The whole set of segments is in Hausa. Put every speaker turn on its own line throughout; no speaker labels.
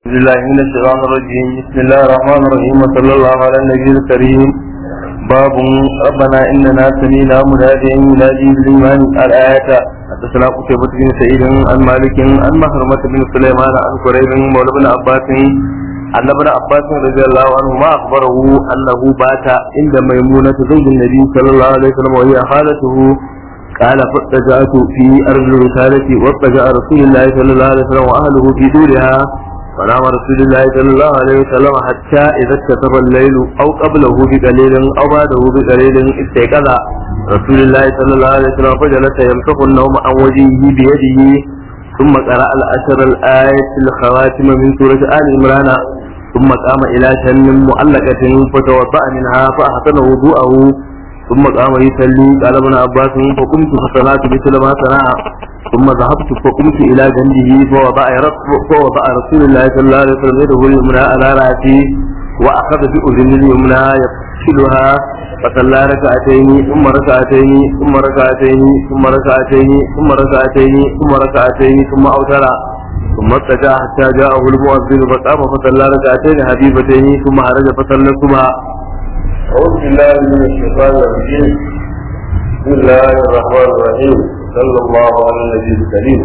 بسم الله من الشيطان الرجيم بسم الله الرحمن الرحيم وصلى الله على النبي الكريم باب ربنا اننا سمينا مناديا ينادي بالايمان الايه حدثنا قتيبة بن سعيد عن مالك عن مخرمة بن سليمان عن قريب مولى بن عباس أن ابن عباس رضي الله عنهما أخبره أنه بات عند ميمونة زوج النبي صلى الله عليه وسلم وهي خالته قال فاتجأت في أرض الرسالة واتجأ رسول الله صلى الله عليه وسلم وأهله في دورها فنام رسول الله صلى الله عليه وسلم حتى إذا اتسف الليل أو قبله بقليل أو بعده بقليل استيقظ رسول الله صلى الله عليه وسلم فجلس يمسح النوم عن وجهه بيده ثم قرأ العشر الآية الخواتم من سورة آل عمران ثم قام إلى شن معلقة فتوضأ منها فأحسن وضوءه ثم قام يصلي قال ابن عباس فقمت فصلات مثل ما صنع ثم ذهبت فقمت الى جنبه فوضع فوضع رسول الله صلى الله عليه وسلم يده اليمنى على راسي واخذ باذن اليمنى يفصلها فصلى ركعتين ثم ركعتين ثم ركعتين ثم ركعتين ثم ركعتين ثم ركعتين ثم اوتر ثم اتجه حتى جاءه المؤذن فقام فصلى ركعتين حبيبتين ثم خرج فصلى الصبح
أعوذ بالله من الشيطان الرجيم بسم الله الرحمن الرحيم صلى الله على النبي الكريم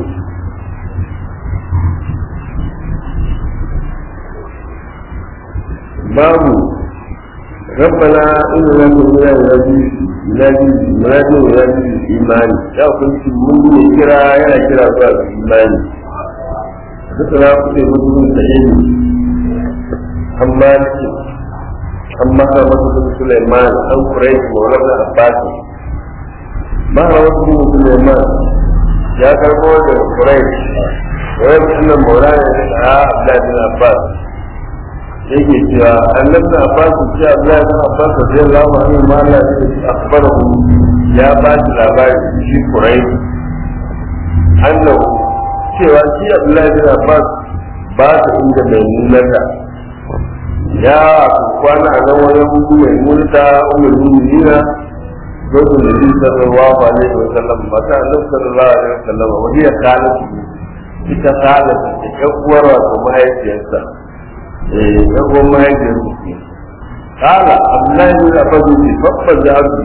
باب ربنا إننا كنا ننادي ننادي ننادي ننادي الإيمان يا كنت من كرا يا كرا باب الإيمان ذكر كنت من سعيد أما أما كما سليمان أو قريش مولى عباس ما رواه سليمان يا كربو قريش ويبقى أن مولانا عبد الله بن عباس yake cewa annabi na abbas ce abdullahi bin abbas radiyallahu anhu ma Allah ya akhbarahu ya ba shi labari shi kurai annahu cewa shi abdullahi bin abbas ba ta inda mai nunata ya kwana a nan wani hudu mai multa umar mu'minina zoto da bi sallallahu alaihi wa sallam mata annabi sallallahu alaihi wa sallam wani ya kana su ita kana ta ƴan uwar wato mahaifiyarsa eh ƴan uwar mahaifiyarsa ce kala abdullahi bin abbas ce babba da abu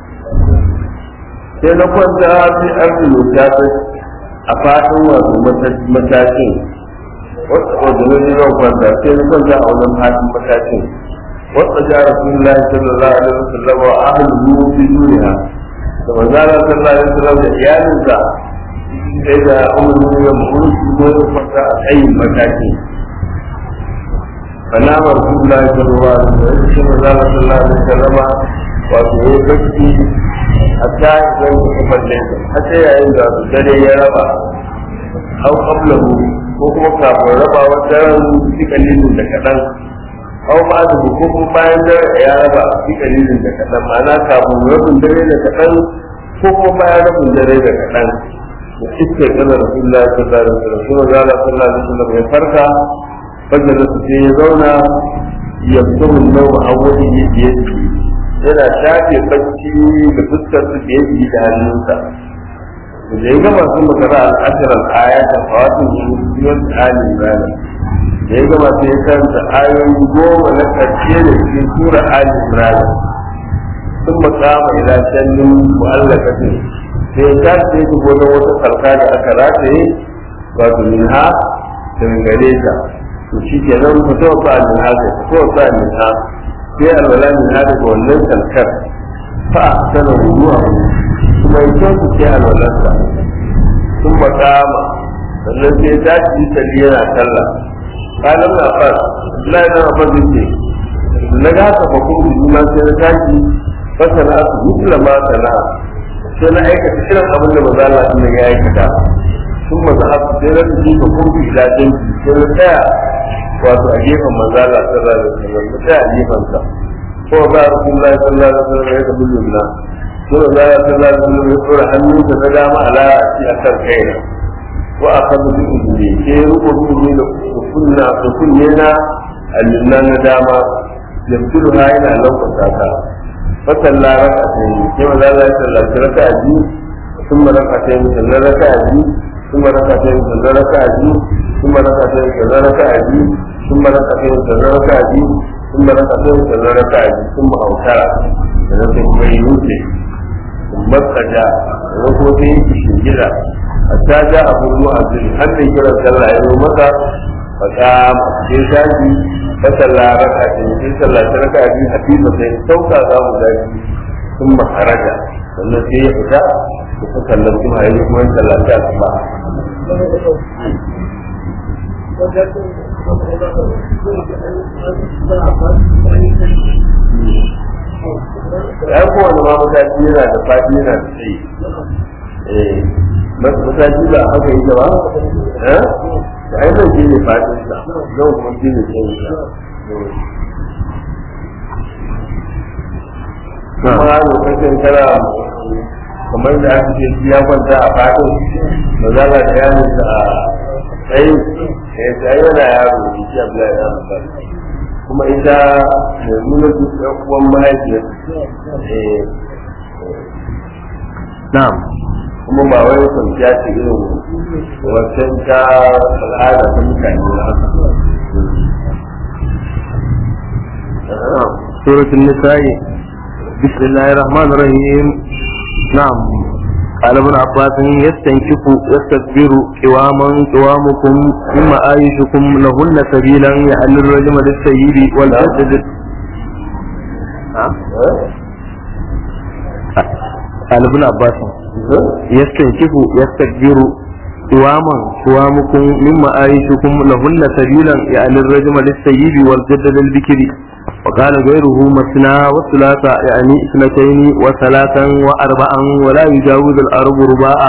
sai na kwanta fi arzi mutafi a fatan wato matakin wata wajen ne zan kwanta sai na kwanta a wannan fatan matakin wata ja rasulullahi sallallahu alaihi wasallam wa ahluhu fi duniya da manzala sallallahu alaihi wasallam da iyalinsa sai da umar ne mun su ne kwanta a tsayin matakin فنام رسول الله صلى الله عليه وسلم ثم قال صلى الله عليه وسلم wato ya bacci hatta idan ya kafalle hatta yayin da dare ya raba au qablahu ko kuma kafin raba wata ran kalilin da kadan au ma da ko kuma bayan dare ya raba kalilin da kadan ma'ana kafin rabin dare da kadan ko kuma bayan rabin dare da kadan da iske kana rasulullahi sallallahu alaihi wasallam kuma zalla sallallahu alaihi wasallam ya farka fajr da sai ya zauna ya fito nau a wani yake yana shafe bacci da fuskar su da yake da hannunsa da ya gama sun makara al'ashirar ayatan fawatin shugaban ali imran da ya gama sai ya karanta ayoyi goma na ƙarshe da cikin sura ali imran sun makama ila shannin mu'allakatin sai ya tashi ya shigo da wata sarka da aka rataye wato minha daga gare ta to shi ke nan fito ba minha sai fito ba minha sai alwala minha daga wannan sarkar fa sana ruwa kuma ya kyautu sai alwalarsa sun makama sannan sai ya tashi salli yana sallah kalan na fara Allah ya zama fara ce na ga haka fa kuma juna sai na tashi fasana su mutula ma sana sai na aikata irin abin da maza Allah sun ya aikata sun maza haka sai na tafi fa kuma ila danki sai na tsaya wato a gefen maza Allah sallallahu alaihi wasallam na tsaya a gefen sa ko ba Rasulullahi sallallahu alaihi wasallam ya tabi jumla sura da ya sallallahu alaihi wasallam ya tsora hannunsa na dama ala a ci akan kaina wa akhadhu bi udni ke ruko bi da kunna da kunne na alinna na dama yamtulu ha ina lokacin ta fa salla rak'atayn ke manzo Allah ya sallata raka'a biyu thumma rak'atayn sannan raka'a biyu thumma rak'atayn sannan raka'a biyu ثم ركعتين كذا ركعتي ثم ركعتين كذا ركعتي ثم ركعتين كذا ركعتي ثم أوتر sannan sai kuma yi nufi kuma tsaja sannan kuma sai yi shingida hatta ja abu mu'azzin har da kira sallah ya zo masa faka sai shafi ta sallah raka ce sai sallah ta raka biyu hafifa sai sauka za mu zaki sun makaraja sannan sai ya fita da ta sallar kuma ya yi kuma sallah ta asuba ya kowane ma mataki yana da fadi yana da tsayi eh mataki ba haka yi ba eh da ai zan ne fadin sa zan kuma shi ne tsayin sa kuma lokacin kana kamar da aka ce ya kwanta a fadin ba za ka da yanin da a tsayi eh tsayi yana yaro ne shi abu ya yi kuma ita mai nuna duk ɗan uwan mahaifiyar
na'am
kuma ba wai kwanciya ce irin wancan ta al'ada ta mutane na haka
سورة النساء بسم الله الرحمن الرحيم نعم قال ابن عباس يستنكف يستكبر قواما قوامكم ثم آيشكم لهن سبيلا يحل الرجم للسيد والجسد قال ابن عباس يستنكف يستكبر قواما قوامكم مما آيشكم لهن سبيلا يحل الرجم للسيد والجد للبكر وقال غيره مثنى وثلاثة يعني اثنتين وثلاثا وأربعا ولا يجاوز الأرب رباعا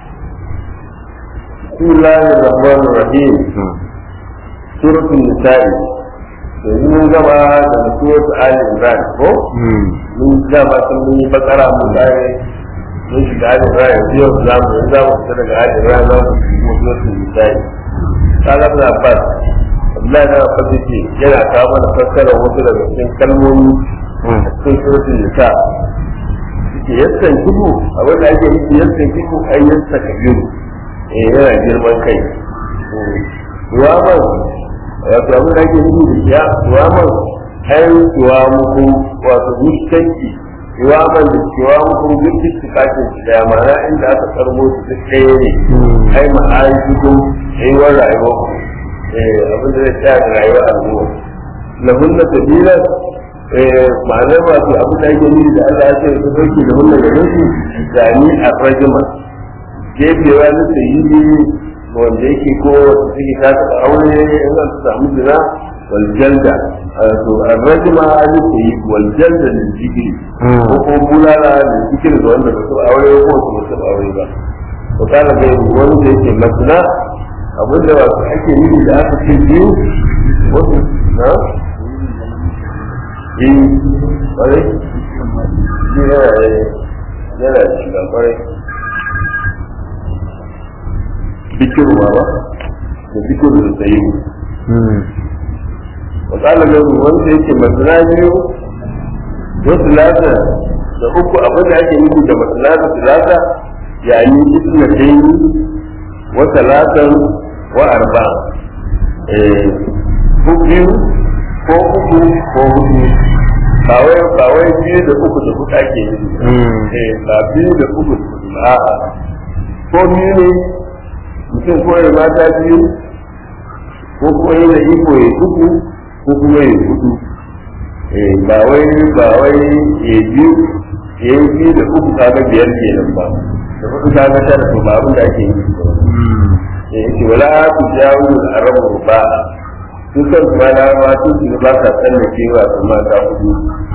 بسم الله الرحمن الرحيم سورة النساء yanzu mun gaba da surat Ali Imran ko mun gaba sun mun yi bakara mun gane mun shiga Ali Imran yanzu yau za mu za mu fita daga Ali Imran za mu shiga suratul Nisa'i kaga da Abbas Abdullahi da Abbas yake yana kawo mana fassara wasu daga cikin kalmomi a cikin suratul Nisa yake yassan kibu abin da ake nufi yassan kibu ai yassa kabiru eh yana girman kai ruwaman wato abin da ake nufi da ya ruwaman ai ruwa muku wato mustanki ruwaman da ruwa muku gudu su kake su da ma'ana inda aka karbo su duk ɗaya ne ai ma'aikikun ai wa rayuwa ku eh abin da zai tsaya da rayuwa a zuwa lahunna sabila ma'anar wato abin da ake nufi da Allah ya ce su dauke da hunna gare su zani a rajima jefewa na sayi wanda yake ko wanda suke ta taɓa aure in an su samu zina wal jalda to arrajma ali sayi wal jalda lil zikri ko ko bulala lil zikri da wanda ba su aure ko su ba su aure ba to kana ga wani da yake masna abin da wasu ake nufi da aka ce biyu wasu na yi kwarai yana yana shiga kwarai bikin ruwa ba da bikin da tsayi wasala ga wanda yake masana biyu wasu lata da uku abin da ake nufi da masana da talata yani isna tayi wa talatan wa arba ko biyu ko uku ko hudu ba wai ba wai biyu da uku da hudu ake nufi ba biyu da uku da hudu ba ko biyu ne mutum ko ya mata biyu ko kuma yi da iko ya uku ko kuma ya hudu ba wai ba wai ya biyu ya yi biyu da uku kaga biyar kenan ba da hudu kaga tara to ba abin da ake yi ya yi wala ku jawo da arabu ba su kan su ma na ma su su ba ka tsallake wa su mata hudu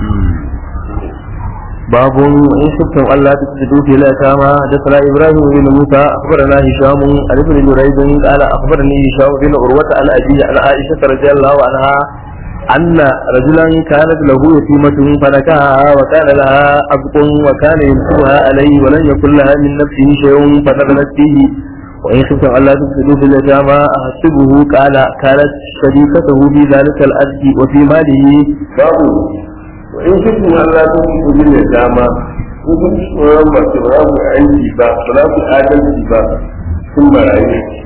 باب إن شئتم ألا تفسدوا في اليتامى حدثنا إبراهيم بن موسى أخبرنا هشام عن ابن جريج قال أخبرني هشام بن عروة عن أبي عن عائشة رضي الله عنها أن رجلا كانت له يتيمة فنكاها وكان لها أبق وكان يمسكها عليه ولن يكن لها من نفسه شيء فنزلت فيه وإن خفتم ألا تفسدوا في اليتامى أحسبه قال كانت شريكته في ذلك الأرض وفي ماله
babu in kitin Allah ta fi kudi ne dama in kun ci tsoron mace ba za ku aiki ba ba za ku adalci ba sun barayi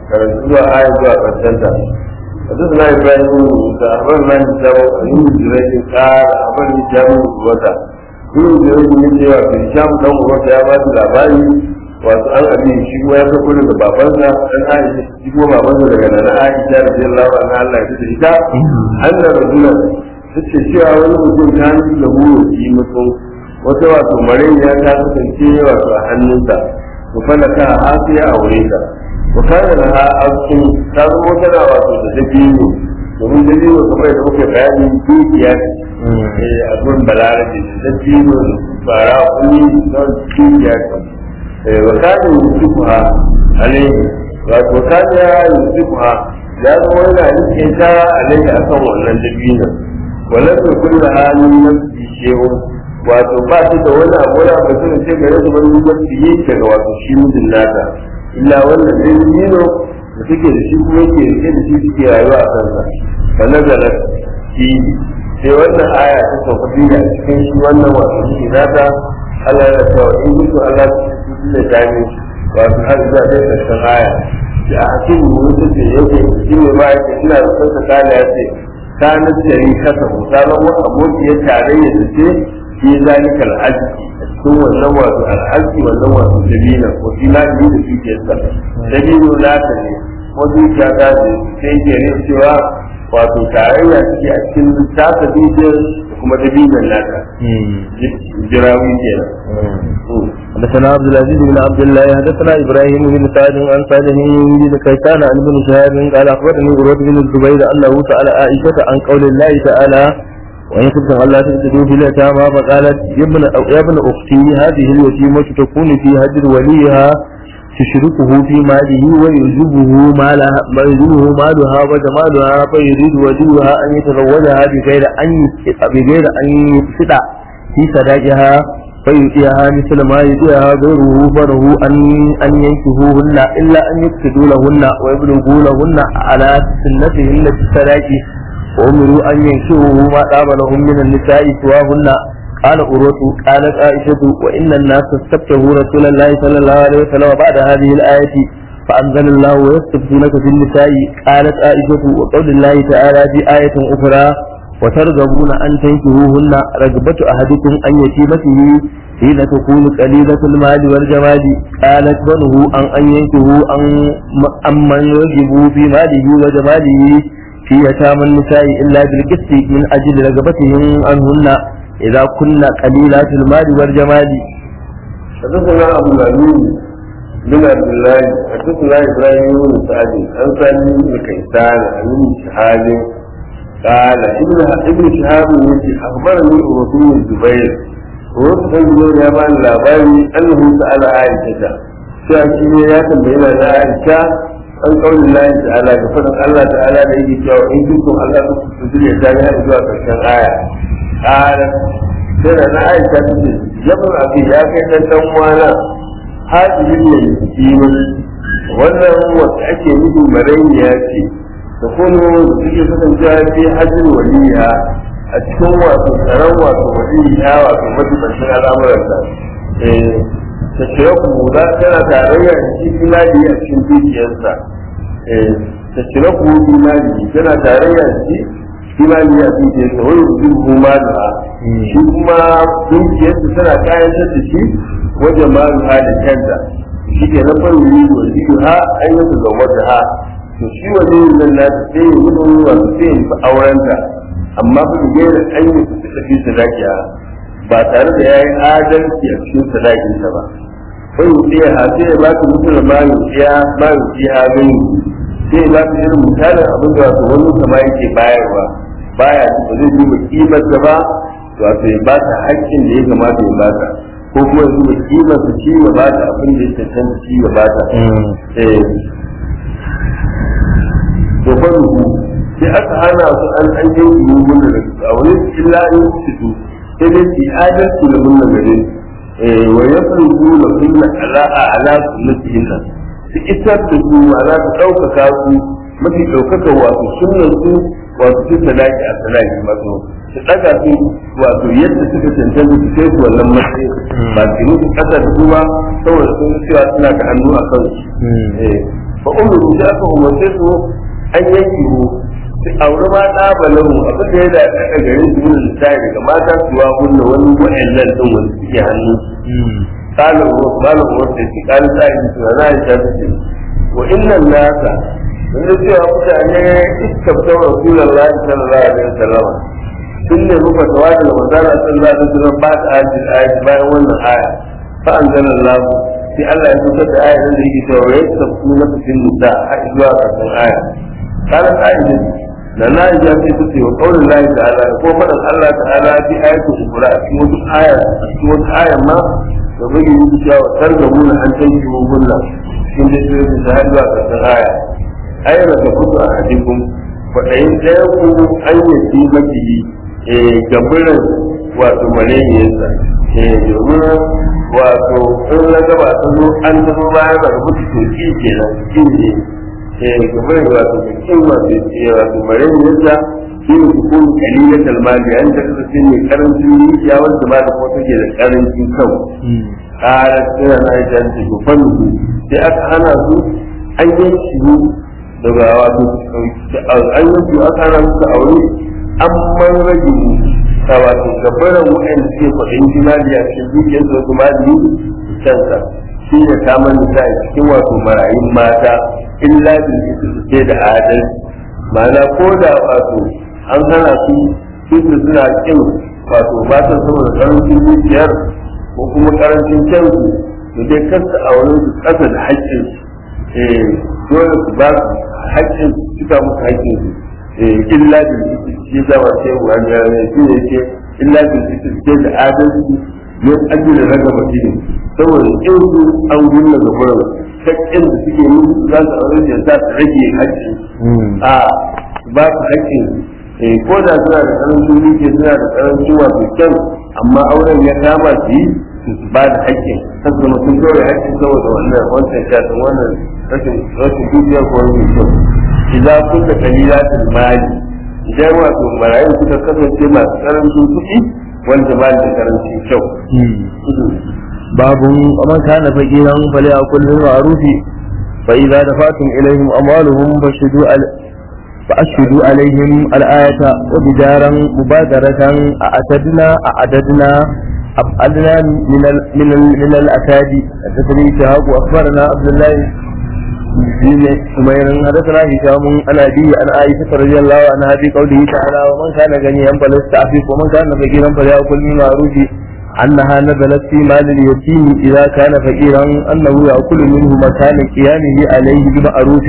karatu zuwa aya zuwa ƙarshen ta حدثنا ابراهيم بن موسى اخبرنا هشام عن ابن جريج قال اخبرني هشام بن قوة ابن جريج من cewa هشام dan uwarsa ya ba shi labari wato an abi shi kuma ya sako daga babansa dan Aisha shi kuma babansa daga nana Aisha radiyallahu anha Allah ya tada ita anna rajulan tace cewa wani mutum ta yi da huro shi mutum wata wato marayya ta kasance wato a hannunsa to falaka ha sai ya aure ta wa kana laha askin ta zama tana wato da dabino domin dabino kamar da muke bayani dukiya ce a gurin balarabe dabino fara kuni don dukiya ce wa kana yusufuha alaihi wato kana yusufuha ya zama yana rike ta alaihi akan wannan dabinon walau da kullu halin nafsi shehu wato ba ta da wani abu wani abu sai ce gare su wani wanda yake daga wato shi mijin nata illa wannan dai dino da suke da shi kuma yake rike da shi suke rayuwa a kansa fa nazara shi sai wannan aya ta sauka biyu a cikin shi wannan wato shi nata Allah ya ce in mutu Allah su da jami wato har zuwa dai karshen aya da a cikin mutum da yake shi ne ma yake ina da kansa kana ya ce kana tsari kasa ta zama abokiyar tarayya da ce fi zalika al'azki cikin wannan wato al'azki wannan wato dabina ko fi na biyu da dukiyarsa dabino nata ne ko dukiya ta ce sai ke rin cewa wato tarayya suke a cikin tasa dukiyar da kuma dabinan nata jirawi kenan
حدثنا عبد العزيز بن عبد الله حدثنا ابراهيم بن سعد عن سعد بن كيسان عن ابن شهاب قال اخبرني عروه بن الزبير انه سال عائشه عن قول الله تعالى وإن كنتم ألا تهتدوا في اليتامى فقالت يا ابن يا ابن أختي هذه اليتيمة تكون في هجر وليها تشركه في ماله ويعجبه مالها ويعجبه مالها وجمالها فيريد وليها أن يتزوجها بغير أن بغير أن يفسد في صداقها فيؤتيها مثل ما يؤتيها غيره فله أن أن ينكهوهن إلا أن يفسدوا لهن ويبلغوا لهن على سنتهن في الصداق وأمروا أن ينكروا ما طاب لهم من النساء سواهن قال أروة قالت عائشة وإن الناس استفتحوا رسول الله صلى الله عليه وسلم بعد هذه الآية فأنزل الله ويستفتونك في النساء قالت عائشة وقول الله تعالى في آية أخرى وترغبون أن تنكروهن رغبة أحدكم أن يتيمته حين تكون قليلة المال والجمال قالت بنه أن أن ينكروا أن من يرغبوا في ماله وجماله في يتامى النساء إلا بالقسط من أجل رغبتهم عنهن إذا كن قليلات المال والجمال
حدثنا أبو الأمين بن عبد الله حدثنا إبراهيم بن سعد عن سالم بن كيسان عن ابن شهاب قال ابن ابن شهاب يقول أخبرني أبو الزبير ووصف الزبير يا مان لاباري أنه سأل عائشة شاكي يا تنبينا عائشة an kawai lillahi ta'ala ga fadin Allah ta'ala da yake cewa in kuntum Allah ku tuzuri ya tare har zuwa karshen aya qala sai da na aisha ta ce yabun abi ya kai dan dan wana hadirin ne kiwon wannan wata ake nufi marayya ce da kuma suke kasancewa fi hajjin waliya a cikin wato tsaron wato waliya wato matuƙarshen al'amuranta ta ce ku za tana tarayya da shi filadi a cikin dukiyarsa ta ce ku filadi tana tarayya da shi filadi a dukiyarsa wani rubin kuma da shi kuma dukiyarsa tana kayantar da shi wajen malu ha da kanta shi ke na farin yi wa zidu ha an yi su zama da ha to shi waje yin nan nata sai yi wani wasu sai yi aurenta amma ba da gaira an yi su tafi sadakiya ba tare da ya yi adalci a cikin sadakinsa ba sai ya ha sai ya ba ta mutum ma ya ma ya gani sai ya ba ta irin misalin abin da wato wani kama yake bayarwa baya ba zai duba kimar ta ba wato ya ba ta haƙƙin da ya kamata ya ba ta ko kuma ya duba kimar ta shi ya ba ta abin da ya cancanta shi ya ba ta eh to fa sai aka hana su an an yi mun da a wani illa an yi su sai dai su adalci da mun gare wa yafruqu lahum ala ala sunnatihinna su isar da su ala su ɗaukaka su mafi ɗaukaka wato sunnan su wato su sadaki a sadaki wato su ɗaga su wato yadda suka cancanta su kai su wannan matsayin ba su musu ƙasa da su ba saboda sun cewa suna da hannu a kansu fa umiru da aka umarce su an yanki mu su auri ma ɗa balahu abin da ya da daga gare su yin lissafi daga mata su wa hunna wani wa'annan ɗin wani suke hannu kalin wasu malin wasu da su kalin sa'i su na na ya ce wa innan nasa wanda cewa mutane iskabta rasulullahi sallallahu alaihi wasallam sun ne muka tawaji da manzana sallallahu alaihi wasallam ba ta ajin ayat bayan wannan aya fa anzalallahu sai Allah ya fitar da ayat da yake cewa ya tafi na fitin nisa har zuwa karshen aya kana ayat da na ji sai su ce wa qaulin lahi ta'ala ko fadan Allah ta'ala fi ayatu ukra a cikin wata aya a cikin wata aya ma da bai yi cewa tarjumuna an tanki hunna cikin da sai da har zuwa karshen aya ayyana ka kusa a hadikun kwaɗayin ɗaya ku an yi maki gabirin wato malayyarsa domin wato in na gaba ta zo an ta zo bayan da rubuta to ki kenan ki ne gabirin wato da kin wato wato malayyarsa shi ne hukun kalilan kalmali an ta kasance ne karancin dukiya wanda ma da kuma take da karancin kau ƙara tsira na ita ta gufan sai aka hana su an yanki daga wato an yanki aka hana su da aure an man rage ta wato gabaran wa'anda suke kwaɗin jimali a cikin dukiyar su wasu mali cansa shi ne kamar nisa a cikin wato marayun mata illa bil ce da adalci ma'ana ko da wato an hana su su suna kin wato ba ta saboda karancin dukiyar ko kuma karancin cansu to dai kasta a wurin su kasa da haƙƙin eh dole su ba su haƙƙin suka musu haƙƙin su illa bil shi zama ce wani ne shi ne ce illa bil ce da adalci ne ajiyar raga mutum saboda in su an gunna ga gurin haƙƙin da suke musu za su aure da za su rage haƙƙin a ba su haƙƙin ko da suna da karancin dukiya suna da karancin wato kyan amma auren ya kama su yi su ba da haƙƙin kan zama sun kawai haƙƙin saboda wannan wancan shafin wannan rashin rashin dukiya ko rashin kyau idan kun da kalilatul mali idan wato marayu suka kasance masu karancin kuɗi wanda ba da karancin kyau
باب ومن كان فقيرا فليأكل بالمعروف فإذا دفعتم إليهم أموالهم فاشهدوا فأشهدوا عليهم الآية وبدارا مبادرة أعتدنا أعددنا أبعدنا من ال من ال من الأكاد حدثني شهاب وأخبرنا عبد الله بن سمير حدثنا هشام عن أبي عن عائشة رضي الله عنها في قوله تعالى ومن كان غنيا فليستعفف ومن كان فقيرا فليأكل من معروف أنها نزلت في مال اليتيم إذا كان فقيرا أنه يأكل منه مكان قيامه عليه بمعروف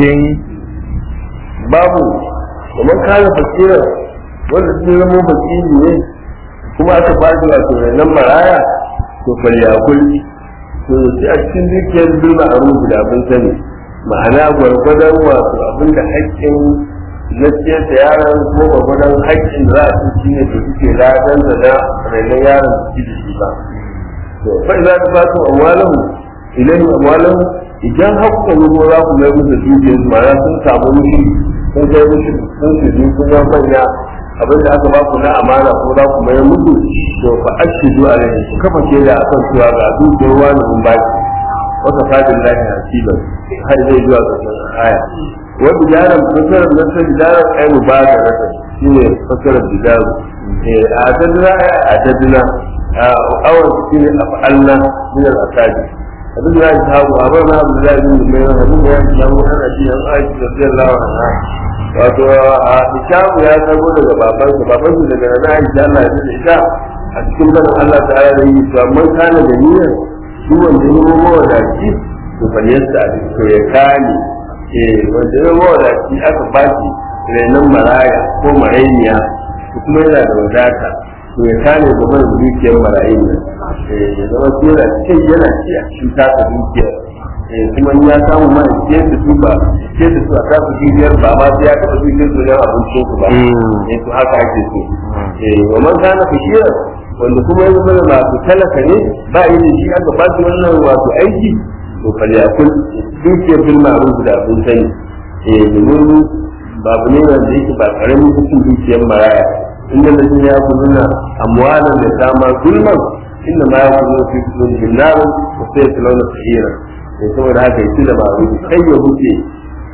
babu kamar kana fakira wanda sun zama fakiri ne kuma aka ba shi wato nan maraya to falyakul to sai a cikin dukiyar bilma a rubu da abin sani ma'ana gwargwadon wato abin da haƙƙin na ciyar da yaron ko gwargwadon haƙƙin da za a ci shi ne da suke ladan da na rainon yaron da ci da shi ba to fa za ta fasu amwalahu ilayhi amwalahu idan haƙƙin rubo za ku mai musu dukiyar su ma'ana sun samu mushi sun kai mushi sun su ji sun zama manya abin da aka ba ku na amana ko za ku mai musu to fa ashidu alaihi ku kafa shaida akan cewa ga dukiyar wani mun ba ki wata fadin lahi hasiban har zai zuwa ga aya wa bidaran fasarar nan sai bidaran ai mubadarata shine fasarar bidaru eh adadna a adadna awon shine af'alna min al-asadi abin da ya samu abin na abu da zai mai abin da ya samu ana ji an aiki da zai lawa na wato a ishamu ya samu daga babansa babansa daga na aisha Allah ya da ita a cikin barin Allah ta ya yi to amma kana da niyyar shi wanda ya nemo wadaci to fa yasta a to ya kani eh wanda ya nemo wadaci aka baki renon maraya ko marainiya kuma yana da wadata to ya kane gaban dukiyar marayin nan ya zama su yana cikin yana ci a cikin tasa dukiyar kuma in ya samu ma ciyar da su ba ciyar da su a tasa dukiyar ba ma sai ya taɓa dukiyar su yan abincin su ba eh to haka ake so wa man kana fashirar wanda kuma ya zama masu talaka ne ba yi da shi aka ba su wannan wato aiki to falyakul dukiyar bil ma'ruf da abin sani eh domin babu ne wanda yake ba karamin hukun dukiyar maraya inda da ya kuluna amwalan da dama zulman inda ma ya kuluna fi kulun jinnar ko sai ya kuluna sahira sai saboda haka yake da ma'ruf kai ya huce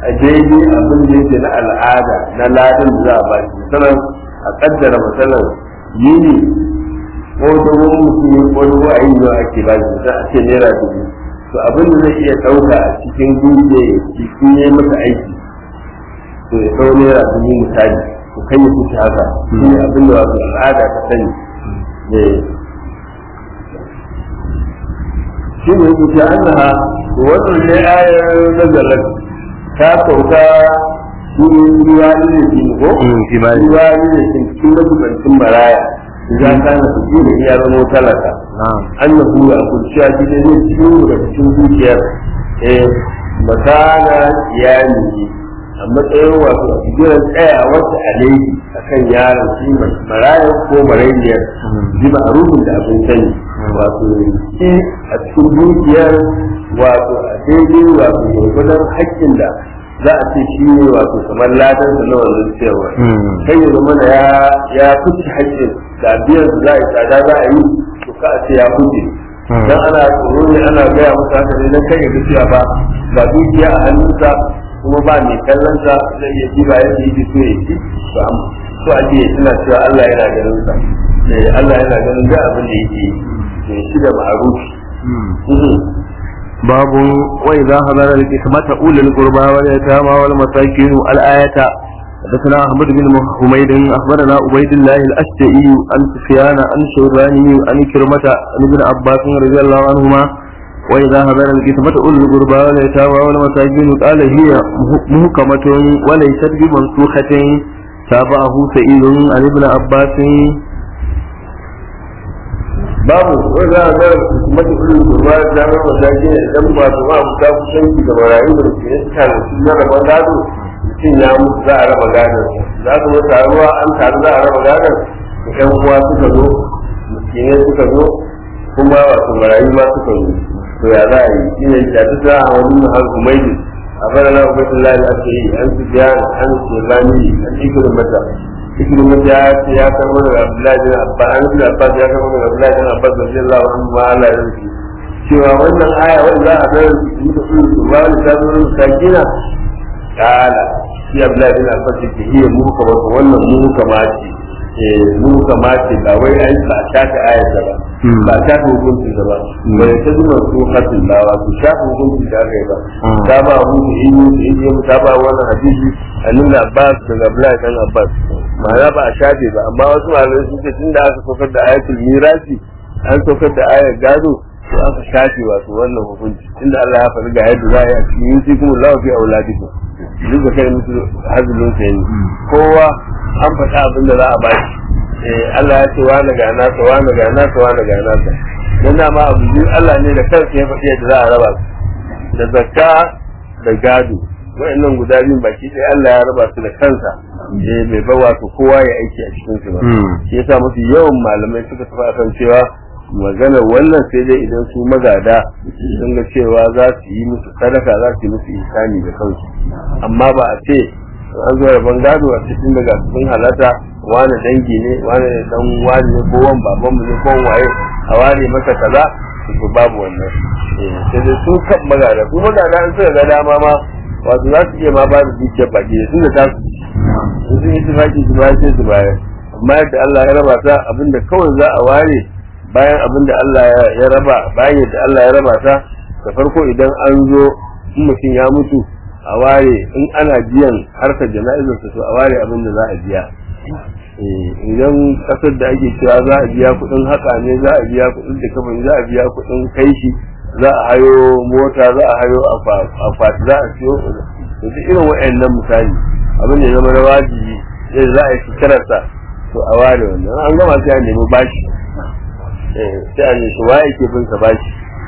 a daidai abin da yake na al'ada na ladin da za a ba shi misalan a kaddara misalan yini ko dogon mutum ko dogon a yi nawa ake ba shi sai a ce naira dubu to abin da zai iya ɗauka a cikin dukiya ya ci in yi masa aiki to ya ɗau naira dubu misali to kai ya kuce haka shi ne abin da wato al'ada ta sani shi ne yake ce annaha to wannan ne ayar nazalat ta sauka shi ne ruwa ne shi ko
fi ma
ruwa ne shi cikin mazubancin maraya idan kana su ji da iya zama talaka
na'am
annahu ya kurciya shi ne zai ciwo daga cikin zuciyar eh makana iyali a matsayin wato a jiran tsayawarsa alaihi akan yaron shi maraya ko marayyar ji ma'arufin da abin sani wato shi a cikin dukiyar wato a daidai wato gwargwadon haƙƙin da za a ce shi ne wato kamar ladan da na wannan cewa kai ya zama da ya ya fice haƙƙin da biyan da za a yi tsada za a yi to ka a ce ya fice dan ana tsoro ne ana gaya masa haka ne dan kai ya ga cewa ba ga dukiya a hannunsa kuma ba mai kallon sa zai iya ji ba yadda yake so ya ci to am so ake yi suna cewa Allah yana ganin sa eh Allah yana ganin da abin da yake yi shi da ma'arufi
باب وإذا حضر القسمة أولي القربى واليتامى والمساكين الآية حدثنا أحمد بن حميد أخبرنا عبيد الله الأشجعي عن سفيان عن شيباني عن كرمة عن ابن عباس رضي الله عنهما وإذا حضر القسمة أولي القربى واليتامى والمساكين قال هي محكمة وليست بمنسوخة تابعه سعيد عن ابن عباس
babu wanda za a ga mata irin gurba da zama mataki ne idan ba su ma ta kusanci da marayu da ke iska da su na rabon gado mutum ya mutu za a raba gadon za su mata ruwa an taru za a raba gadon da ƴan uwa suka zo miskinai suka zo kuma wato marayu ma suka zo to ya za a yi shi ne da duk za a wani mahal kumaidi a bana na ubaidullahi da ake yi an su biya an su rani an ikirin mata ibn ya ce ya karbo daga Abdullahi bin Abbas an ibn Abbas ya karbo daga Abdullahi bin Abbas radiyallahu anhu ma Allah ya rubuta cewa wannan aya wanda za a ga mutu su ba ni ta zo sakina kala shi Abdullahi bin Abbas ke iya mu kamar wannan mu kamace eh mu kamace ba wai an ba ta ta aya ta ba ba ta ta hukunci ta ba ba ta zuma su hatin ba wa su ta hukunci da aka yi ba ta ba mu in yi in yi ta ba wannan hadisi annabi Abbas daga Abdullahi bin Abbas ma'ana ba a shafe ba amma wasu malamai sun ce tun da aka saukar da ayatul mirasi an saukar da ayar gado to aka shafe wato wannan hukunci tunda Allah ya faɗi ga yadda za a yi a cikin yusi kuma lawa fi auladikum duk da kai musu hazulun sa yi kowa an faɗa abin da za a bashi eh Allah ya ce wa na ga nasa wa na ga nasa wa na ga nasa dan dama abu biyu Allah ne da kansa ya faɗi yadda za a raba su da zakka da gado wa'annan guda biyun baki ɗaya Allah ya raba su da kansa eh bai ba wato kowa ya aiki a cikin su ba shi yasa mafi yawan malamai suka tafi akan cewa magana wannan sai dai idan su magada sun ga cewa za su yi musu sadaka za su yi musu ihsani da kansu amma ba a ce an zo rabon gado a cikin daga sun halata wani dangi ne wani dan wani ne ko wani babanmu ne ko waye a ware masa kaza to babu wannan sai dai su kan magada su magada an suka ga dama ma wato za su iya ma ba da dukiyar baki da tunda ta su sun yi tufaki su ba sai su bayar amma yadda Allah ya raba ta abinda kawai za a ware bayan abinda Allah ya raba bayan yadda Allah ya raba ta da farko idan an zo in mutum ya mutu a ware in ana biyan harkar jana'izar su a ware abinda za a biya idan kasar da ake cewa za a biya kuɗin haka ne za a biya kuɗin da kafin za a biya kuɗin kai shi za a hayo mota za a hayo akwati za a siyo da duk irin wa'annan misali abin da ya zama na wajibi yadda za a yi shekararsa to a ware wannan an gama sai a nemi bashi sai a nemi waye ke bin sa bashi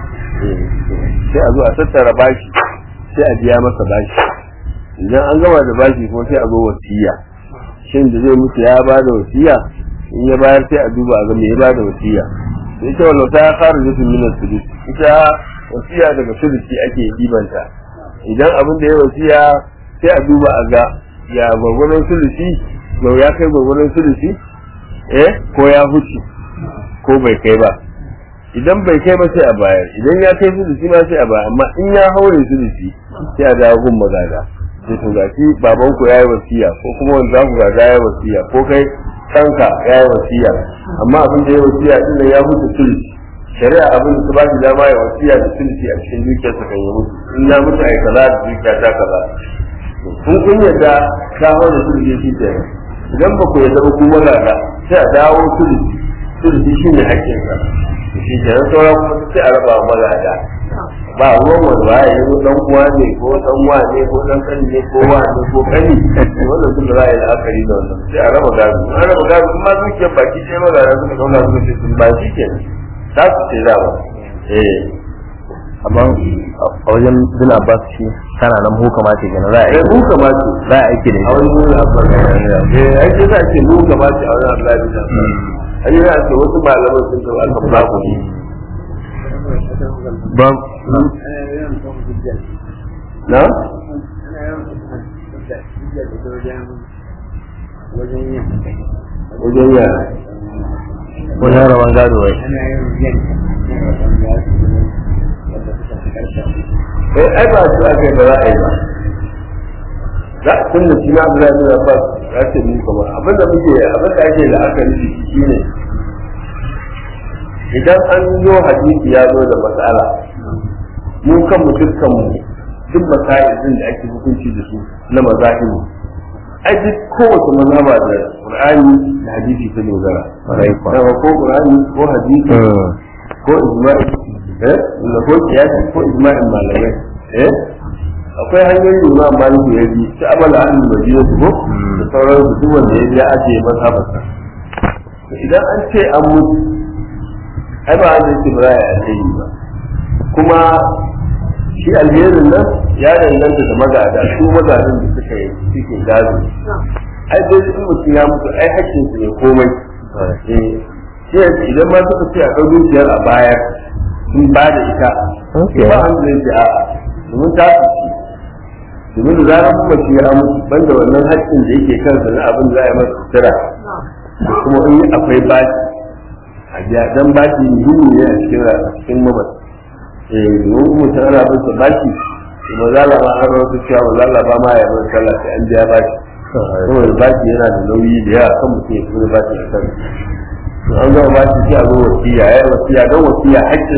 sai a zo a tattara bashi sai a biya masa bashi idan an gama da bashi kuma sai a zo wasiya shin da zai mutu ya ba da wasiya in ya bayar sai a duba a ga me ya ba da wasiya da ita wallo ta fara da min sudus ita wasiya daga sudusi ake dibanta idan abin da ya wasiya sai a duba a ga ya gwagwaron sudusi to ya kai gwagwaron sudusi eh ko ya huce ko bai kai ba idan bai kai ba sai a bayar idan ya kai sudusi ma sai a bayar amma in ya haure sudusi sai a dawo gun magada sai to gashi baban ku yayi wasiya ko kuma wanda za ku gaga yayi wasiya ko kai kanka yayi wasiya amma abin da yayi wasiya din nan ya mutu sulhi shari'a abin da ta ba shi dama ya wasiya da sulhi a cikin dukiyarsa kan yi mutu in ya mutu ai kaza da dukiya ta kaza kun kun yadda ka hau da sulhi shi ke idan ba ku yadda ba ku magaga sai a dawo sulhi sulhi shi ne haƙƙinsa shi ke nan sauran kuma sai a raba wa magada ba ruwan wani waye ya zo dan uwa ne ko dan uwa ne ko dan kani ne ko wa ne ko kani wannan duk za a yi la'akari da wannan sai a raba gado an raba gado kuma dukiyar baki sai magana suka kauna suka ce sun ba shi kenan za su ce za ba eh
amma a wajen bin abbas shi kana nan mu kamata kenan za a
eh
yi
mu kamata
za a aiki da
a
shi
wani wurin afirka eh ai sai za a ce mu kamata a wani Allah ya ai yana ce wasu malaman sun ce aka ba ku ne
ba
na wajen yara
wajen rawan gado wai
eh ai ba su aka yi ba za a yi ba za a tun da shi na abu da ya ba za ce mu kama abin da muke abin da ake da aka nufi shi ne idan an zo hadisi ya zo da matsala mu kan mu dukkan mu duk masailin da ake hukunci da su na mazahimu ai duk kowace mazhaba da qur'ani da hadisi ta dogara
Ƙwarai kuwa.
Daga ko qur'ani ko hadisi ko ijma'i eh da ko kiyasi ko ijma'in malamai eh akwai hanyoyin da Imam Malik ya bi ta amala an madina su ko da sauran su duk wanda ya bi ya ajiye mazhabarsa To idan an ce an mutu ai ba an ce ba za a yi alheri ba kuma shi alherin nan ya danganta da magada su magadan da suka yi suke gado ai dai in mutum ya mutu ai hakkin su ne komai eh shi yanzu idan ma suka ce a ɗau dukiyar a bayar sun ba da ita
Okay.
ba an zai ce a'a domin ta su ci domin da zarar kuma shi ya mutu banda wannan haƙƙin da yake kansa na abin da za a yi masa sutura da kuma in akwai baki a biya dan baki muhimmi ne a cikin ra- a cikin mamata eh domin kuma ta ana bin sa baki to ba za la ba an rawaito cewa ba za la ba ma ya bar sallah sai an biya baki saboda baki yana da nauyi da yawa kan mutum ya tura baki a kan to an gama baki sai a zo wasiya ya yi wasiya don wasiya haƙƙin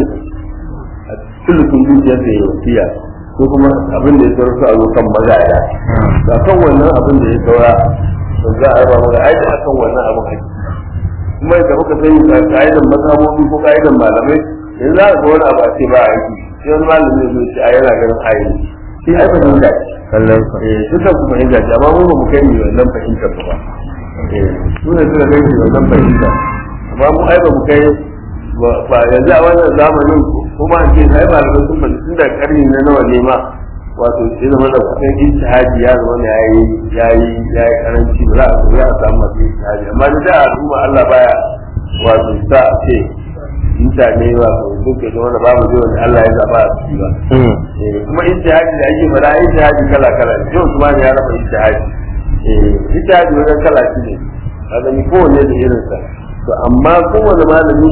a sulukun dukiyar da ya wasiya ko kuma abin da ya saura su a zo kan magaya ba kan wannan abin da ya saura to za a raba maka aiki akan wannan abin haƙƙi kuma da muka sani ga ka'idan mazhabobi ko ka'idan malamai yanzu za ka ga wani abu a ce ba aiki sai wani malami ya zo ce a yana ganin ayi shi ai fahimta ce
kallon sa
eh duka ku fahimta ce amma mu ba mu kai ni wannan fahimtar ba eh su ne suka kai ni wannan fahimta amma mu ai ba mu kai ba- ba yanzu a wannan zamanin kuma an ce sai malamai sun fahimci tun da karni na nawa ne ma wato sai zama da kusan ijtihadi ya zama ne yayi yayi yayi karanci ba za a so ya samu masu ijtihadi amma da da al'umma Allah baya wato sa a ce mutane wato duk da wanda babu zai wanda Allah ya zaba a ciki ba Eh, kuma ijtihadi da ake fara ijtihadi kala kala ne yau kuma ya raba ijtihadi eh ijtihadi wajen kala shi ne kaga ni kowanne da irin sa to amma kowanne malami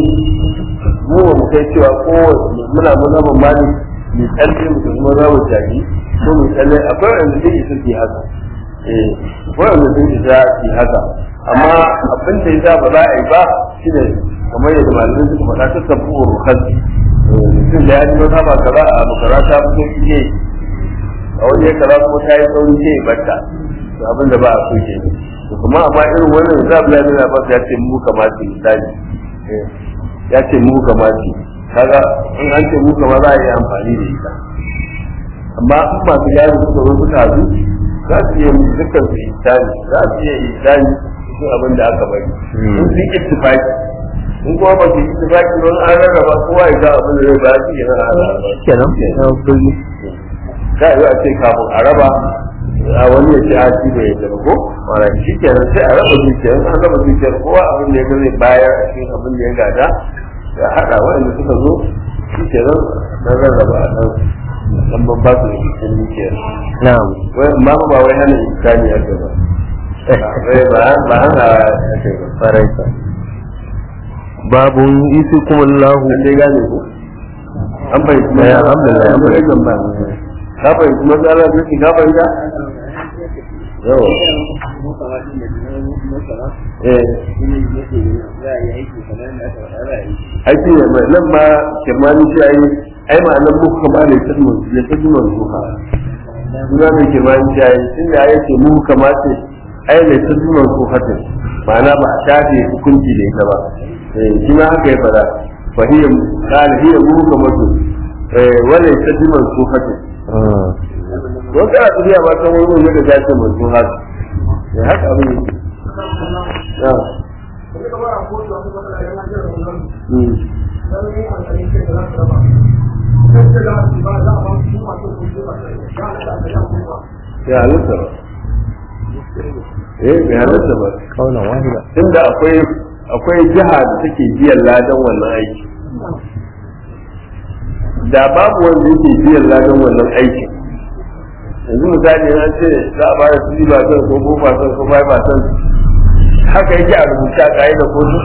mu ba mu kai cewa kowanne muna mazhaban malik mai tsalle mu kuma mazhaban jaji ko mai tsalle akwai wanda zai isa su yi haka eh akwai wanda zai isa su yi haka amma abin da ya ba za a yi ba shine kamar yadda malamai suka faɗa ta tabu rukhasi mutum da ya ji wata ba kaza a makara ta fito ne a waje kaza kuma ta yi sauri ce batta to abin da ba a so ke to kuma amma irin wannan za a bin Abbas ya ce mu kamata misali eh, ya ce mu kamata kaga in an ce mu kama za a yi amfani da ita amma in masu yaro suka zo suka hazu za su iya musu dukkan su isani za su iya isani cikin abin da aka bari in sun ittifaki in kuma ba su ittifaki don an rarraba kowa ya ga abin da zai ba shi yana hada
kenan ya burgi
za a yi a ce kafin a raba a wani ya ce a ci bai yadda ba ko wala shi kenan sai a raba dukiyar an raba dukiyar kowa abin da ya ga zai bayar a cikin abin da ya gada ya haɗa waɗanda suka zo shi kenan dan rarraba a nan musamman ba su da cikin dukiyar
na'am
wai amma fa ba wai hana insani ya ba wai ba ba hana ya kai ba
farai sa babun isi kuma Allah
an dai gane ko an bai kuma
Eh, alhamdulillah,
an bai
alhamdulillah.
kan ba ka bai kuma tsara da shi ka bai da yawa eh aiki ne mai nan ma kirmani shi ai ai ma'anar muku kama da ya tafi ya tafi manzuha suna mai kirmani shi ai tun da ya ce muku kama ce ai da tafi manzuha ce ma'ana ba a shafe hukunci da ita ba eh shi ma haka ya fada fa hiya qala hiya muku kama ce eh wala tafi manzuha ce don kana tafiya ba ta wani ne da ya ce manzuha ce haka abin yake ya halitta ba eh bai halitta ba
kaunan wahida
inda akwai akwai jiha da take biyan ladan wannan aiki da babu wanda yake biyan ladan wannan aikin yanzu misali na ce za a ba da three percent ko four percent ko five percent haka yake a rubuce a kayi da kotu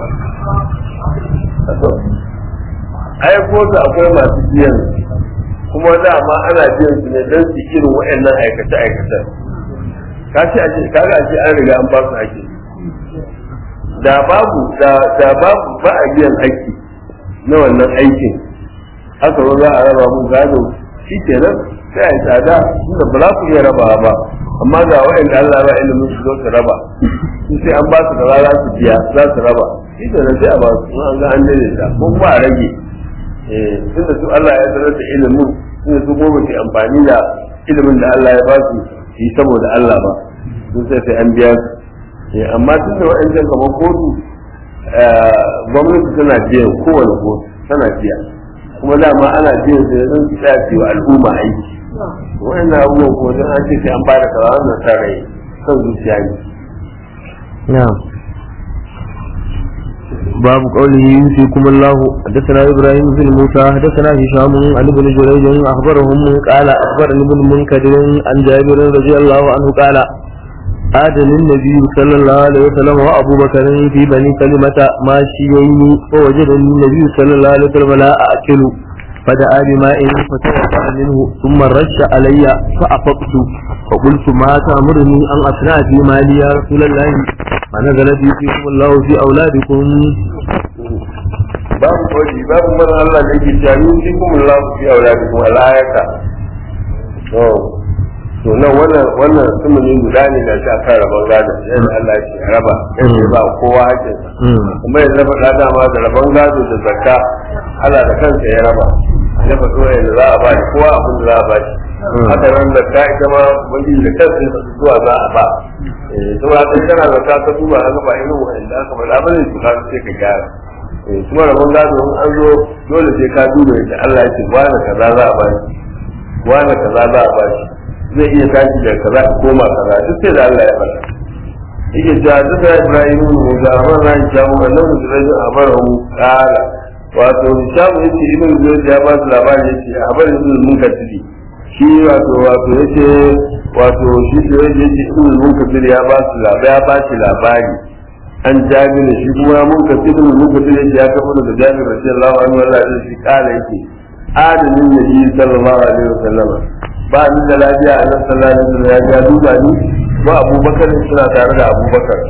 ai kotu akwai masu biyan kuma dama ana biyan su ne don su irin waɗannan aikace aikace ka ce ake kaga ake an riga an ba su haƙƙi da babu da da babu ba a biyan haƙƙi na wannan aikin aka zo za a raba mu gado shi kenan sai a yi tsada inda ba za ku iya rabawa ba amma ga waɗanda Allah ba ilimin su zo su raba su sai an ba su da za su biya za su raba shi kenan sai a ba su an ga an daidaita ko kuma a rage tunda su Allah ya sanar da ilimin tunda su goma ke amfani da ilimin da Allah ya ba su yi saboda Allah ba sun sai sai an biya su amma tun da wa'ancan kamar kotu gwamnati tana biyan kowane kotu tana biya kuma dama ana biyan su yanzu su tsaya su yi wa al'umma aiki wa'annan abubuwan ko don an ce sai an bada kaza wannan sa rai kan zuciya ne
نعم باب قوله يوصيكم الله حدثنا ابراهيم بن موسى حدثنا هشام عن ابن جريج اخبرهم قال اخبرني ابن منكدر عن جابر رضي الله عنه قال آدم النبي صلى الله عليه وسلم وأبو بكر في بني كلمة ماشيين فوجدني النبي صلى الله عليه وسلم لا أكل فدعا بماء فتوضأ منه ثم رش علي فأفقت فقلت ما تأمرني أن أصنع في مالي يا رسول الله فنزل فيكم الله في أولادكم
babu kwaji babu mana Allah da yake cewa yin shi kuma Allah fi auladikum al-ayata to to nan wannan wannan sumuni guda ne da shi aka rabon gado yadda Allah ya ce a raba yadda ba kowa hakin kuma ya zaba da dama da rabon gado da zakka Allah da kansa ya raba ya faɗo yadda za a ba shi kowa abin da za a ba shi haka nan zakka ita ma wani da kansa ya faɗi zuwa za a ba saboda kai kana zakka ka duba haka ba irin wa'anda aka faɗa ba ne su ka sai ka gyara kuma rabon gado in an zo dole sai ka duba yadda Allah ya ce wani kaza za a ba shi wani kaza za a ba shi zai iya tashi da kaza koma kaza duk sai da Allah ya faɗa yake cewa duk da Ibrahim ne ga amara ran jamu annabi da rajin amara mu kala wato Hisham yace ibn Zayd ya ba su labari yace amara ibn Munkadir shi wato wato yace wato shi da yace ibn Munkadir ya ba su labari ya ba shi labari an jabir shi kuma Munkadir ibn Munkadir yace ya kafa da Jabir radiyallahu anhu Allah ya shi kala yake adamin nabi sallallahu alaihi wasallam ba ni da lafiya a nan sallallahu alaihi wasallam ya ga duba ni ba abubakar suna tare da abubakar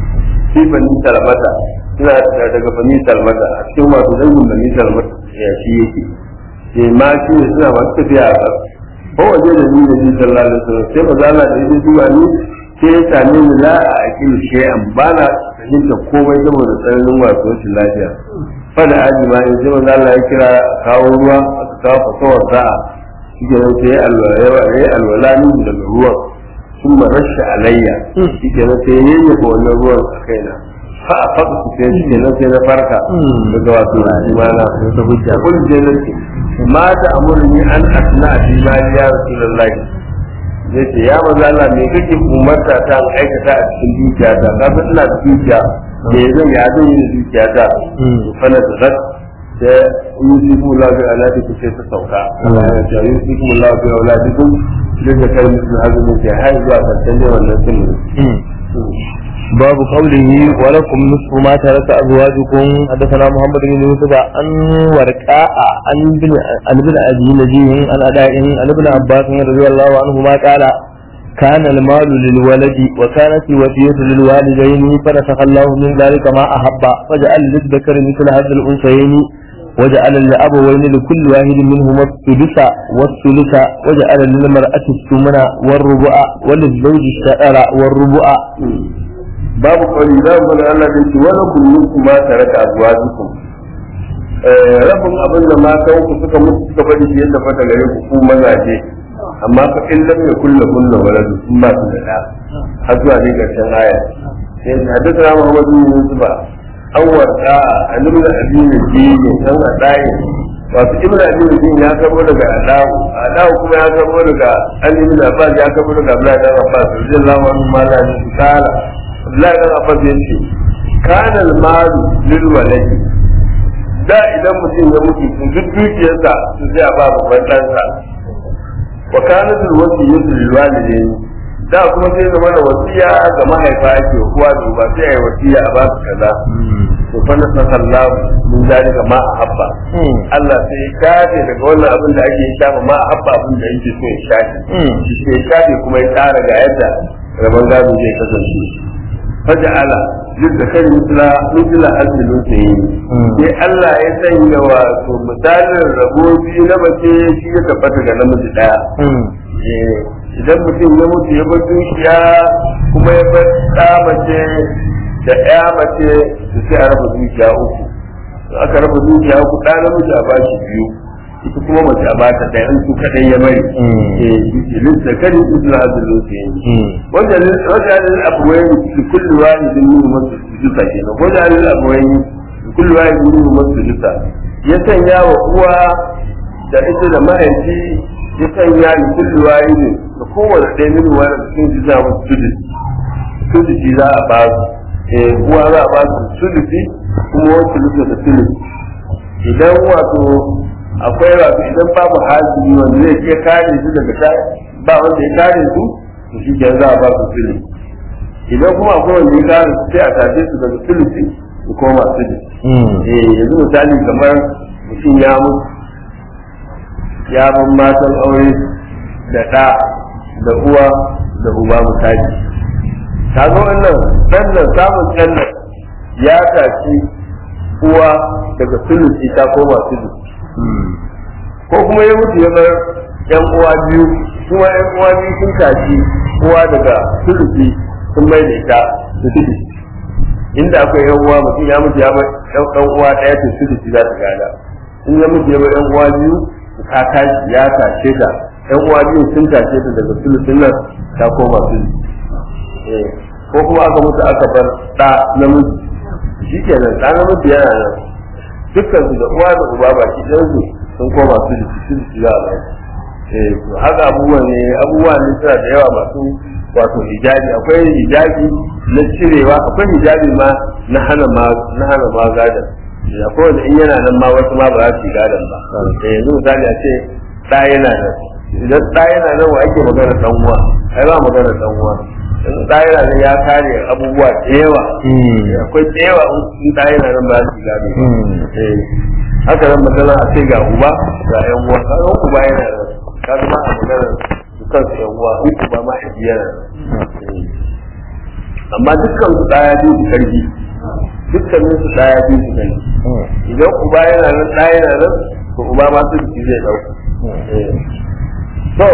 shi bani salmata suna daga bani salmata a cikin wato dangin bani salmata ya shi yake ke ma shi ne suna masu tafiya a ƙasa ko waje da ni da shi sallallahu alaihi wasallam sai maza Allah da yake duba ni sai ya same ni la a akin shay'an ba na fahimta komai saboda tsananin wato rashin lafiya fada aji ma in sai maza Allah ya kira kawo ruwa aka kawo fasawar sa'a shi ke nan sai ya yi alwala ni daga ruwan sun rasha alayya shi ke nan sai ya yayyafa wannan ruwan a kaina fa a faka su sai shi ke nan sai na farka daga wato imana
ta hujja
kun je nan ce ma ta amurni an asna fi ma ya rasulullahi zai ce ya maza Allah me kake umarta ta in aikata a cikin dukiyata ka san ina da dukiya me zan ya zan yi da dukiyata fa na da da yusifu Allah bi aladikum sai ta sauka Allah ya ce yusifu Allah bi aladikum duk da kai musu azumi sai har zuwa karshen ne wannan sun
باب قوله ولكم نصف ما ترك ازواجكم حدثنا محمد بن يوسف عن ورقاء عن ابن عن ابن ابي نجيه عن اداء عن ابن عباس رضي الله عنهما قال كان المال للولد وكانت الوصية للوالدين فنسخ الله من ذلك ما أحب وجعل للذكر مثل هذا الأنثيين وجعل لأبوين لكل واحد منهما السدس والثلث وجعل للمرأة الثمن والربع وللزوج الشعر والربع
babu kawai za mu ga Allah da shi wani kullum kuma tare da azwajikum rabin abin da matan ku suka mutu suka bari shi yadda fata gare ku ku mazaje amma fa in lam yakul lahun waladu sun ba su da da har zuwa ne karshen aya sai hadisi Muhammad bin Yusuf an warda annabi da addini ji ne san adaye wato ibnu addini ji ya karbo daga adawu adawu kuma ya karbo daga annabi da Abbas ya karbo daga Abdullahi da Abbas radiyallahu anhu ma la ta'ala Abdullahi da Abbas ya ce kana al-malu lil waladi da idan mutum ya mutu to duk dukiyarsa su zai a ba babban ɗansa wa kana bil wasiyatu lil walidayn da kuma sai zama da wasiya ga mahaifa ake uwa da uba sai ai wasiya a ba su kaza to fa nasa sallahu min zalika ma ahabba Allah sai ya kafe daga wannan abin da ake shafa ma ahabba abin da yake so ya shafe shi sai ya shafe kuma ya tsara ga yadda rabon gado zai kasance faja'ala duk da kan mutula mutula asalin sa yi sai Allah ya sanya wato misalin rabo biyu na mace shi ya tabbata ga namiji daya idan mutum ya mutu ya bar dukiya kuma ya bar ɗa mace da ɗaya mace su sai a raba dukiya uku aka raba dukiya uku ɗa namiji a bashi biyu ita kuma mace a bata da yan su kadai ya bari eh lil zakari ibn azlu sayyid wanda wanda lil abwayn li kulli wahidin minhum masjuda kenan wanda lil abwayn li kulli wahidin minhum masjuda ya sanya wa uwa da ita da mahaifi ya sanya li kulli wahidin da kowane ɗaya min wani cikin jiza musu sudus sudus za a ba su eh uwa za a ba su sudus kuma wasu lusa da sudus idan wato akwai wato idan babu hajji wanda zai iya kare su daga ta ba wanda ya kare su to shi ke za a ba su fili idan kuma akwai wanda ya kare su sai a tace su daga filisi su koma fili eh yanzu misali kamar mutum ya mutu ya ban matan aure da ɗa da uwa da uba misali kaga wannan ɗan nan samun ɗan nan ya tashi uwa daga filisi ta koma filisi ko kuma ya mutu ya bar yan uwa biyu kuma yan uwa biyu sun tashi uwa daga sulusi sun mai da ita su tudu inda akwai yan uwa mutum ya mutu ya bar yan uwa ɗaya to sulusi za ta gada in ya mutu ya bar yan uwa biyu ta tashi ya tashe ta yan uwa biyu sun tashe ta daga sulusin nan ta koma sulusi ko kuma aka mutu aka bar ɗa namiji shi kenan ɗa namiji yana nan dukkan su da uwa da uba baki ɗan su sun koma su da su su za a bai eh to haka abubuwa ne abubuwa ne suna da yawa masu wato hijabi akwai hijabi na cirewa akwai hijabi ma na hana ma na hana ma gadan akwai wanda in yana nan ma wasu ma ba za su yi gadan ba eh yanzu misali a ce ɗa yana nan idan ɗa yana nan wa ake magana ɗan uwa ai ba magana ɗan uwa yanzu ɗa yana nan ya kare abubuwa da yawa akwai da yawa in ɗa yana nan ba za su yi gado ba haka nan magana a ce ga uba ga yan uwa ka ga uba yana da ka ga ma a magana su kansu yan uwa in uba ma ya yana amma dukkan su daya biyu su karfi dukkanin su daya biyu su karfi idan uba yana nan daya yana nan to uba ma su jiki zai dauka to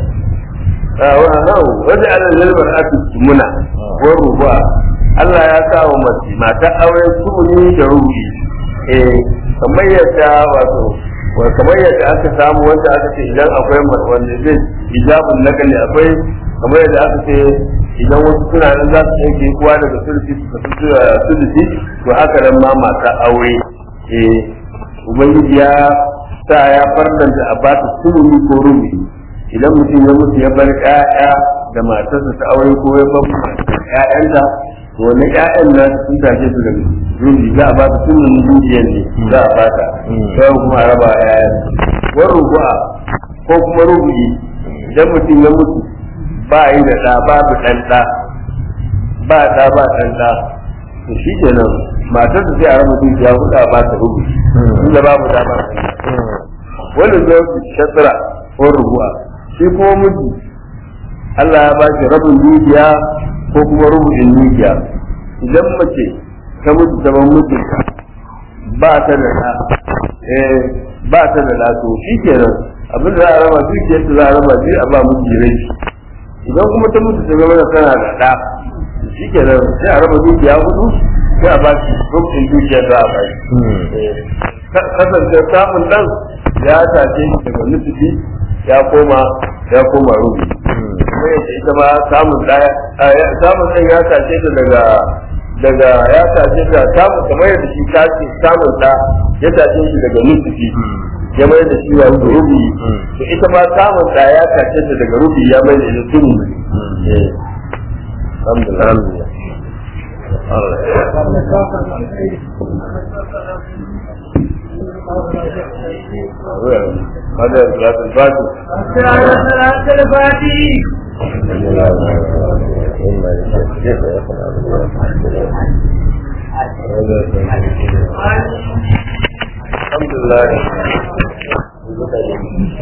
wajen ana lalbar ake muna ko rubuwa Allah ya sa wa mace mata auren sumuni da rubi eh kamar yadda wato kamar yadda aka samu wanda aka ce idan akwai wanda zai hijabun nakali akwai kamar yadda aka ce idan wasu suna nan za su yanke kuwa daga sulfi su tafi sulfi to haka nan ma mata aure eh ubangiji ya sa ya farlanta a ba ta sulmi ko rubi idan mutum ya mutu ya bar ƴaƴa da matarsa ta aure ko ya bar ƴaƴanta to wani ƴaƴan na sun tashe su daga rubi za a ba su sunan dukiyar ne za a bata sai kuma a raba ƴaƴan wani rubu'a ko kuma rubu'i idan mutum ya mutu ba yi da ɗa babu ɗan ɗa ba ɗa ba ɗan ɗa to shi kenan matar da sai a raba dukiya huɗu a ba ta rubu inda babu ɗa ba wani zai shatra ko rubu'a shi kuma miji Allah ya ba shi rabin dukiya ko kuma rubutun dukiya idan mace ta mutu ta ban mutunta ba ta da na eh ba ta da na to shi kenan abin da za a raba dukiyar da za a raba shi a ba miji rai idan kuma ta mutu ta zama da tana da ɗa shi kenan sai a raba dukiya hudu sai a ba shi rubutun dukiyar za a ba shi kasance samun ɗan ya tace shi daga nufi ya koma ya koma rubi kuma yadda ita ma samun ɗaya samun ɗan ya tace ta daga daga ya tace ta samun kamar yadda shi tace samun ɗa ya tace shi daga nufi ya mai da shi ya rubi to ita ma samun ɗa ya tace ta daga rubi ya mai da ita tunu alhamdulillah هذا صلاة الفاتح
صلاة الفاتح
الحمد لله